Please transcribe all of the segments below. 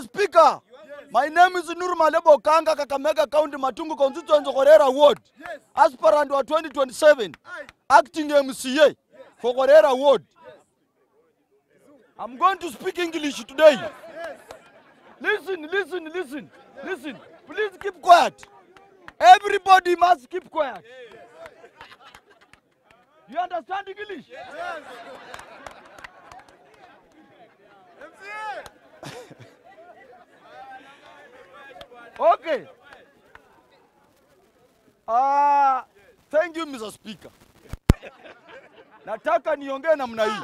Mr. Speaker, my name is Nur Malebo Kanga, Kakamega County, Matungu constituency, Korera Ward. Aspirant wa 2027, acting MCA for Korera Ward. I'm going to speak English today. Listen, listen, listen, listen. Please keep quiet. Everybody must keep quiet. You understand English? Okay. Ah, thank you Mr. Speaker. Nataka niongee namna hii.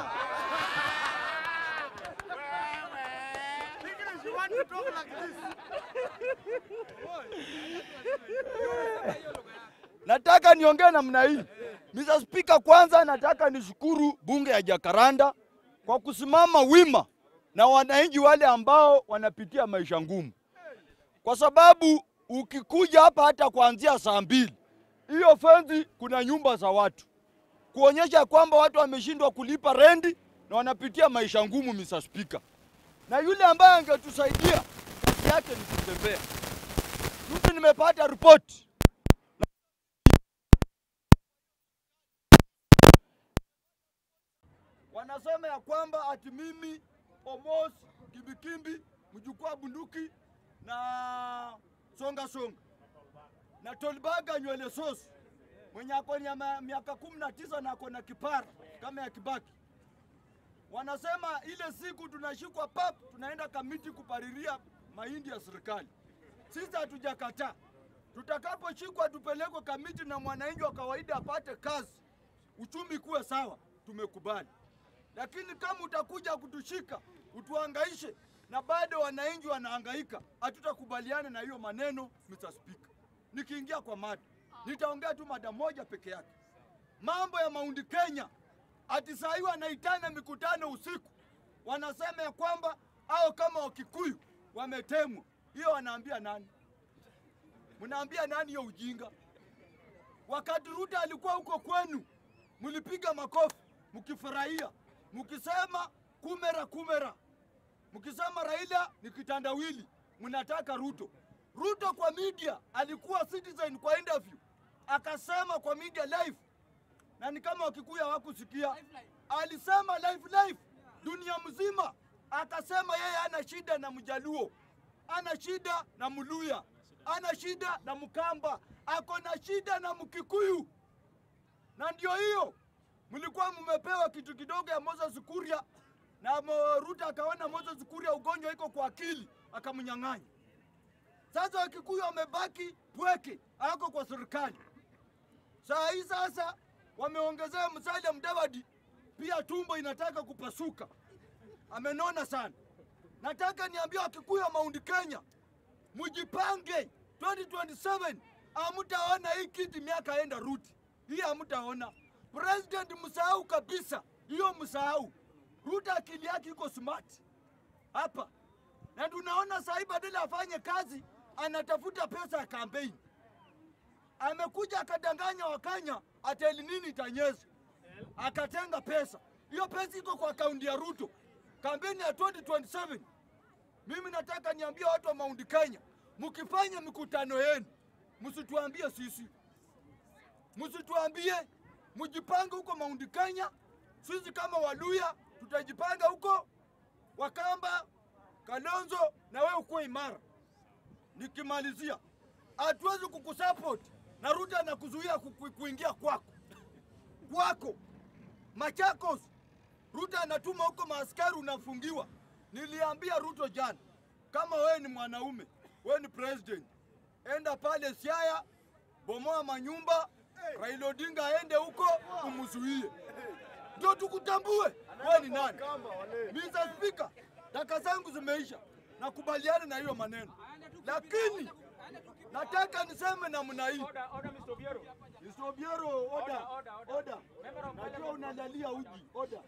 Nataka niongee namna hii. Mr. Speaker, kwanza nataka nishukuru bunge ya Jakaranda kwa kusimama wima na wananchi wale ambao wanapitia maisha ngumu, kwa sababu ukikuja hapa hata kuanzia saa mbili hiyo fenzi, kuna nyumba za watu kuonyesha kwamba watu wameshindwa kulipa rendi na wanapitia maisha ngumu, Mr. Speaker. Na yule ambaye angetusaidia kazi yake ni kutembea. Juzi nimepata ripoti wanasema ya kwamba ati mimi Omos Kimbikimbi mjukuu wa bunduki na songa songa na Tolbaga nywele sosi mwenye ako na ma- miaka kumi na tisa na ako na kipara kama ya Kibaki. Wanasema ile siku tunashikwa pap, tunaenda kamiti kupariria mahindi ya serikali. Sisi hatujakataa, tutakaposhikwa tupelekwe kamiti na mwananchi wa kawaida apate kazi, uchumi kuwe sawa, tumekubali. Lakini kama utakuja kutushika utuhangaishe na bado wananchi wanahangaika, hatutakubaliana na hiyo maneno, Mr. Speaker. Nikiingia kwa mada, nitaongea tu mada moja peke yake, mambo ya Maundi Kenya. Ati saa hii wanaitana mikutano usiku, wanasema ya kwamba au kama Wakikuyu wametemwa. Hiyo wanaambia nani? Mnaambia nani hiyo ujinga? Wakati Ruto alikuwa huko kwenu, mlipiga makofi mkifurahia, mkisema kumera kumera, mkisema Raila ni kitandawili, mnataka Ruto. Ruto kwa media alikuwa Citizen kwa interview akasema kwa media live, na ni kama Wakikuyu hawakusikia, alisema live live dunia mzima, akasema yeye ana shida na Mjaluo, ana shida na Mluya, ana shida na Mkamba, ako na shida na Mkikuyu na ndio hiyo mlikuwa mmepewa kitu kidogo ya Moses Kuria na Mo- Ruto akaona Moses Kuria ugonjwa iko kwa akili akamnyang'anya. Sasa Wakikuyu wamebaki pweke, ako kwa serikali. Saa hii sasa wameongezea Musalia Mudavadi, pia tumbo inataka kupasuka, amenona sana. Nataka niambie Wakikuyu wa Mount Kenya, mujipange 2027 hamtaona hii kiti miaka enda ruti hii hamtaona. President msahau kabisa hiyo, msahau. Ruto akili yake iko smart hapa, na tunaona sahii badala afanye kazi anatafuta pesa ya kampeni. Amekuja akadanganya Wakenya ateli nini itanyeza, akatenga pesa. Hiyo pesa iko kwa akaunti ya Ruto, kampeni ya 2027 mimi nataka niambie watu wa Mount Kenya, mkifanya mikutano yenu msituambie sisi, msituambie, mjipange huko Mount Kenya. Sisi kama Waluya tutajipanga huko, Wakamba, Kalonzo na wewe ukuwe imara. Nikimalizia, hatuwezi kukusupport na Ruto anakuzuia ku- ku- kuingia kwako kwako Machakos. Ruto anatuma huko maaskari, unafungiwa. Niliambia Ruto jana, kama wewe ni mwanaume, wewe ni president, enda pale Siaya, bomoa manyumba, Raila Odinga aende huko umzuie, ndio tukutambue wewe ni nani. Mr. Speaker, daka zangu zimeisha, nakubaliana na hiyo maneno, lakini nataka niseme namna hii. Order, order, Mr. Obiero. Mr. Obiero, oda, Order, order, order. oda. Member of Najua unalalia uji, oda.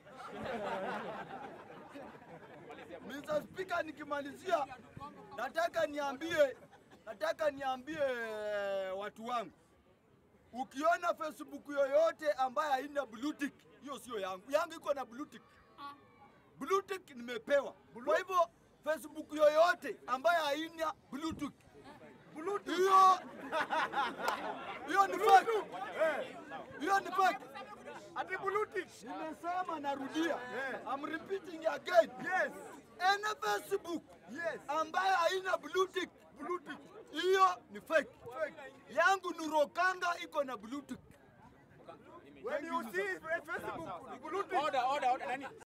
Mr. Speaker, nikimalizia nataka niambie, nataka niambie watu wangu, ukiona Facebook yoyote ambayo haina blue tick, hiyo sio yangu. Yangu iko na blue tick. Blue tick nimepewa. Kwa hivyo Facebook yoyote ambayo haina bluetooth. Hiyo hiyo ni fake. Hiyo ni fake. Ati bluetooth. Nimesema narudia. I'm repeating again. Yes. Any Facebook Yes. ambayo haina bluetooth, bluetooth hiyo ni fake. Yangu ni Rokanga iko na bluetooth. When you see Facebook, bluetooth. Order, order, order. Nani?